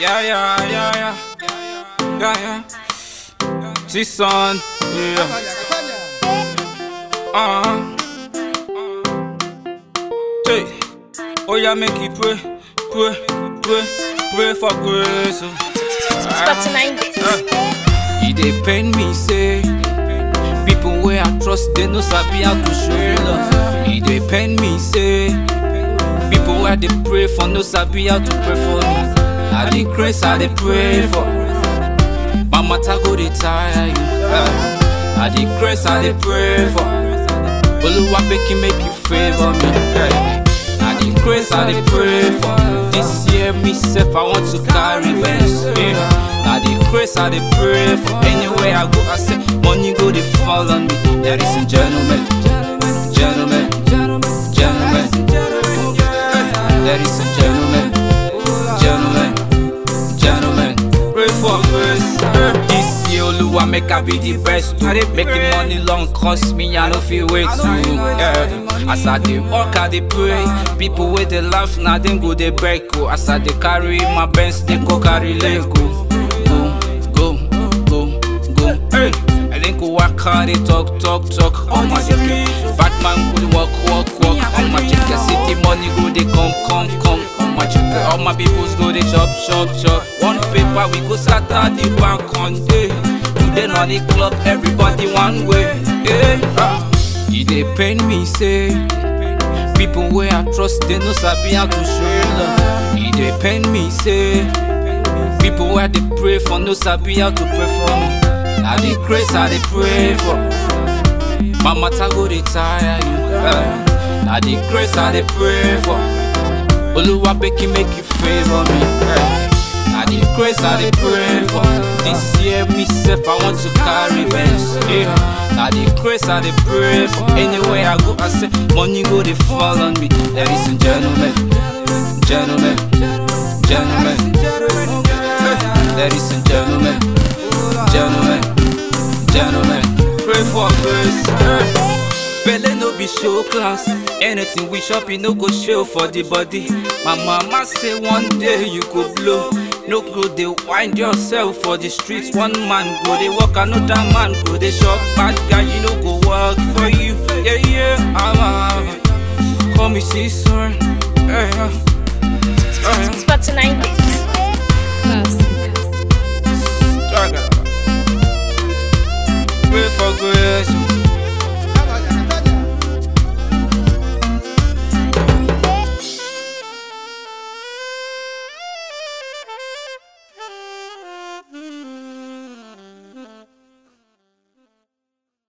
Yeah, yeah, yeah, yeah. Yeah, yeah. T-Son, yeah. Uh-huh. Hey. Oh, yeah, make you pray, pray, pray, pray for grace. oh. Spot 90. E dey pain me say people wey I trust they no sabi how to show love. E dey pain me say people wey I dey pray for no sabi how to pray for me. Na the grace I dey pray for. My matter go dey tire you. Uh, na the grace I dey pray for. Oluwa make you make you favor me. Uh, na the grace I dey pray for. This year me sef I want to carry best. Yeah. Na the grace I dey pray for. Anywhere I go I say money go dey fall on me. Ladies and gentlemen, gentlemen, gentlemen, ladies and gentlemen, gentlemen, gentlemen. Pray for grace. This year Oluwa make I be the best. I dey make the money long cost me I no fit wait to. Yeah. As I dey work I dey pray. People wey dey laugh na dem go dey beg o. As I dey carry my Benz dey go carry leg o. Go, go, go, go. Hey. I think go work hard, they talk, talk, talk. On my chick, bad man go dey walk, walk, walk. On my chick, city money go dey come, come, come. On my chick, all my peoples go dey chop, chop, chop. One paper we go scatter the bank on day. Today na the club, everybody one way. Hey, ah. E dey pain me say people wey I trust they no sabi how to show love. E dey pain me say. People where they pray for no sabi how to pray for me. Now the grace I they pray for. My matter go dey tire you. Uh, now the grace I they pray for. Oluwa make you make you favor me. Uh, now the grace I they pray for. This year me sef I want to carry best. Yeah. Now the grace I they pray for. Anywhere I go I say money go they fall on me. Ladies and gentlemen, gentlemen, gentlemen. Ladies and gentlemen, gentlemen, gentlemen, pray for grace. Belle no be show class. Anything we shop, e no go show for the body. My mama say one day you go blow. No go dey wind yourself for the streets. One man go dey work, another man go dey shop. Bad guy, you no go work for you. Yeah, yeah, I'm out. Call me sister.